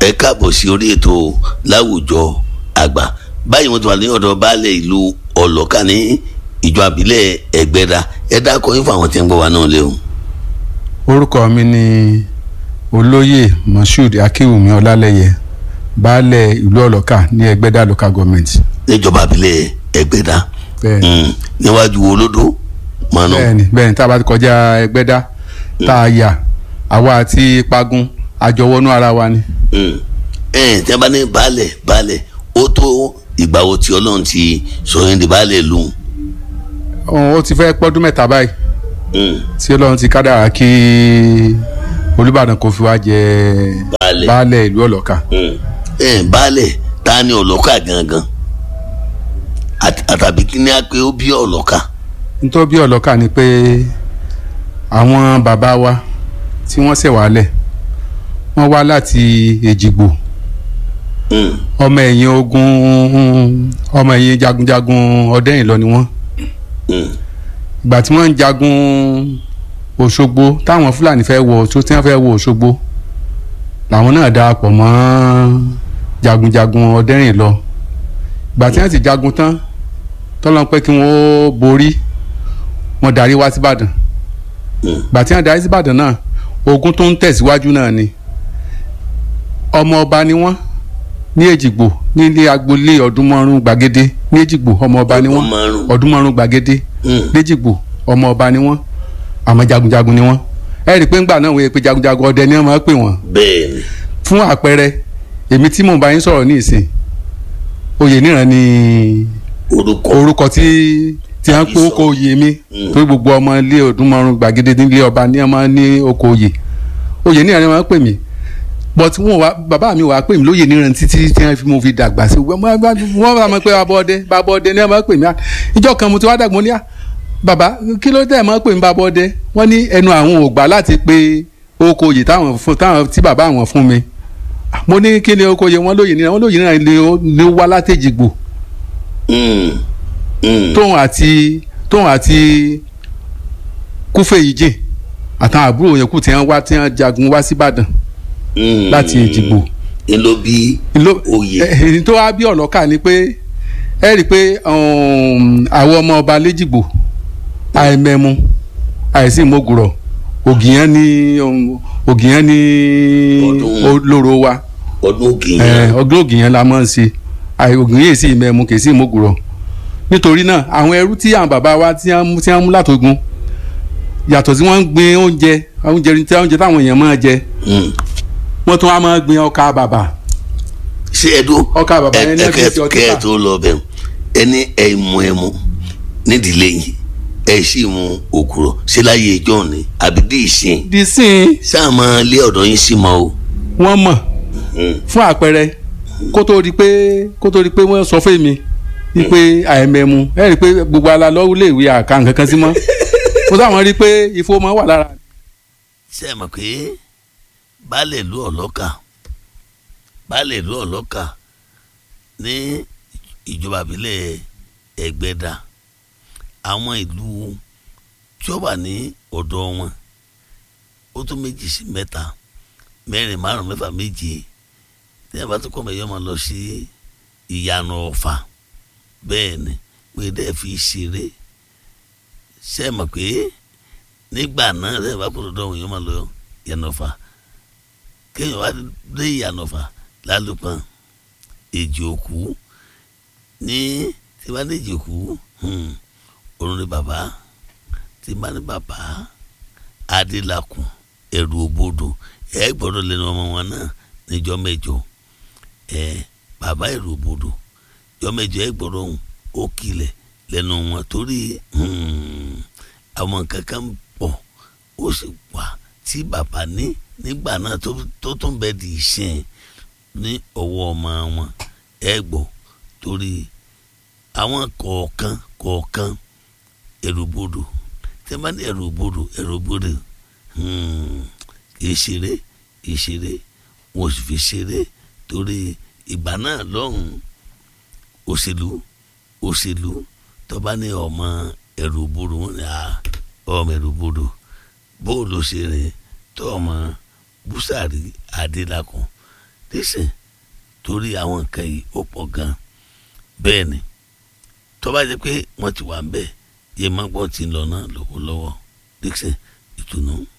ẹ káàbọ̀ sí orí ètò láwùjọ àgbà báyìí wọ́n ti wà ní ọ̀dọ̀ baálẹ̀ ìlú ọlọ́ka ní ìjọ àbílẹ̀ ẹgbẹ́dá ẹ dákọ̀ yín fún àwọn tí ń gbọ́ wa náà lé o. orúkọ mi ni olóyè moshood akínwùmí ọlálẹyẹ baálẹ̀ ìlú ọlọ́ka ní ẹgbẹ́dá local government. níjọba àbílẹ̀ ẹgbẹ́dá bẹ́ẹ̀ni Mm, níwájú olódó mọ́nà bẹ́ẹ̀ni bẹ́ẹ̀ni tá a bá ti kọjá ẹgbẹ́dá tá a yà àwa àti pagun àjọwọ́nú ara wa ni. ẹ tí a bá ní baálẹ̀ baálẹ̀ ó tó ìgbà wo tí ọlọ́run ti sọ yín di baálẹ̀ lù Ó- ó ti fẹ́ pọ́dún mẹ́ta báyìí Mm, tí ọlọ́run ti kádàrá kí olùbàdàn kò fi wá jẹ baálẹ̀ baálẹ̀ ìlú ọlọ́ka. Mm. ẹ baálẹ̀ ta ni ọlọ́kà gangan Àt- àtàbí kí ni a pé ó bí ọlọ́kà. nítorí bí ọlọ́ka ni pé àwọn bàbá wa tí wọ́n ṣẹ̀ wálẹ̀ wọ́n wá láti èjìgbò Mm, ọmọ ẹ̀yìn ogun ọmọ ẹ̀yìn jagunjagun ọdẹ́yìnlọ ni wọ́n mm, ìgbà tí wọ́n ń jagun òṣogbo táwọn fúlàní fẹ́ wọ tó tí wọ́n fẹ́ wọ òṣogbo làwọn náà darapọ̀ mọ́ jagunjagun ọdẹ́rìnlọ ìgbà tí wọ́n ti jagun tán tọ́lọ́n pé kí wọ́n borí wọ́n darí wá síbàdàn mm, ìgbà tí wọ́n darí síbàdàn náà ogun tó ń tẹ̀síwájú náà ni ọmọ ọba ni wọ́n ní èjìgbò nílé agboolé ọdúnmọ́rún gbàgede ní èjìgbò ọmọ ọba ni wọ́n Ọdúnmọ́rún. ọdúnmọ́rún gbàgede mm. léjìgbò ọmọ ọba ni wọ́n àmọ́ jagunjagun ni wọ́n ẹ rí i pé ńgbà náà wòye pé jagunjagun ọdẹ ni wọ́n máa ń pè wọ́n bẹ́ẹ̀ni fún àpẹẹrẹ èmi tí mò ń bá yín sọ̀rọ̀ ní ìsìn oyè níran ni orúkọ orúkọ tí tí a ń pè oko oyè mi Mm. torí gbogbo ọmọ ilé ọdúnmọ́rún gbàgede nílé ọba ní ọmọ ní oko oyè oyè níran ni wọ́n máa ń pè mí but wọn wá bàbá mi wàá pè mí lóye níran títí tí wọ́n fi mo fi dàgbà sí wọ́n bá wọ́n bá mọ̀ pé bàbá ọdẹ bàbá ọdẹ ni wọ́n máa ń pè mí ìjọ kan mo ti wá dàgbà mo ní à bàbá kí ló dé máa ń pè mí bàbá ọdẹ wọ́n ní ẹnu àwọn ò gbà láti pe oko oyè táwọn fún táwọn tí bàbá àwọn fún mi mo ní kí ni oko oyè wọn lóye níran wọn lóye níran ni ó ni ó wá látẹ̀jìgbò Mm, mm. tóun àti tóun àti kúfè yìí jìn àtàwọn àbúrò yẹn kù tí wọ́n wá tí wọ́n jagun wá síbàdàn Mm. láti Èjìgbò. ń ló bí Ìló- oyè ẹ- èyí tó wá bí ọlọ́kà ni pé ẹ rí i pé um, àwọn ọmọ ọba lẹ́jìgbò àìmẹ́mu àìsí ìmọ̀gùrọ̀ ògìyàn ní um, ògìyàn ní Ọdún. olóró wa ọdún ògìyàn ẹ, ọdún ògìyàn la máa ń ṣe àì ògìyàn yìí sí ìmẹ̀mu kì í sí ìmọ̀gùrọ̀ nítorí náà àwọn ẹrú tí àwọn bàbá wa tí wọ́n mú- tí wọ́n mú látogun yàtọ̀ sí wọ́n ń gbin oúnjẹ oúnjẹ tí oúnjẹ táwọn èèyàn máa jẹ Mm. wọ́n tún wá máa gbin ọkà bàbà ṣé ẹ dún ọkà bàbà yẹn náà fi ṣe ọtí kẹ ẹ tà. tó lọ bẹ ẹni ẹ mú ẹ mú nídìílé yìí ẹ sì mú òkúrọ ṣé láyé ìjọ ni àbí dí ìsìn di sin sáà máa lé ọ̀dọ̀ yín sí mọ́ o. wọ́n mọ̀ Mm. fún àpẹẹrẹ kó tó di pé kó tó di pé wọ́n sọ fún mi wípé àìmẹ̀mu ẹ rí i pé gbogbo ala lọ́wọ́ lè wí àká nǹkan kan sí mọ́ mo sáwọn rí i pé ifo máa wà lára ṣé ẹ mọ̀ pé baálé ìlú ọlọ́kà baálé ìlú ọlọ́kà ní ìjọba ìbílẹ̀ ẹgbẹ́dá àwọn ìlú tí ó wà ní ọ̀dọ̀ wọn ó tó méjì sí mẹ́ta mẹ́rin márùn mẹ́fà méje tí ẹ bá tó kọ́ mọ̀ ẹ̀yọ́ máa lọ sí ìyànà ọ̀fà bẹ́ẹ̀ ni pé dẹ́ fi ṣeré ṣé ẹ mọ̀ pé nígbà náà lẹ́yìn bá kúrò dọ́hùn yóò máa lọ yànnàfà kéèyàn wá dé yànnàfà lálùpàn èjì òkú ní tí bá dé èjì òkú òrùn ní bàbá tí bá ní bàbá adélakùn ẹrù òbodò ẹ gbọ́dọ̀ lẹ́nu ọmọ wọn náà níjọ́ mẹ́jọ ẹ bàbá ẹrù òbodò jọ́ mẹ́jọ ẹ gbọ́dọ̀ ohùn ó kilẹ̀ lẹ́nu wọn torí àwọn kankan pọ̀ ó sì wà tí bàbá ní nígbà náà tó tó tún bẹ di ìsìn ní ọwọ́ ọmọ wọn ẹ gbọ́ torí àwọn kọ̀ọ̀kan kọ̀ọ̀kan ẹrùbodò tẹ́ bá ní ẹrùbodò ẹrùbodò kì í ṣeré kì í ṣeré wọn ò sì fi ṣeré torí ìgbà náà lọ́hùn òṣèlú òṣèlú tó bá ní ọmọ ẹrùbodò wọn ni ọmọ ẹrùbodò bóòlù ṣe rìn tó ọmọ búsàrí adélakùn Dixon torí àwọn nǹkan yìí ó pọ̀ gan bẹ́ẹ̀ ni tó bá jẹ́ pé wọ́n ti wà ń bẹ̀ yẹ má gbọ́ ti ń lọ náà lọ́wọ́lọ́wọ́ Dixon ìtùnú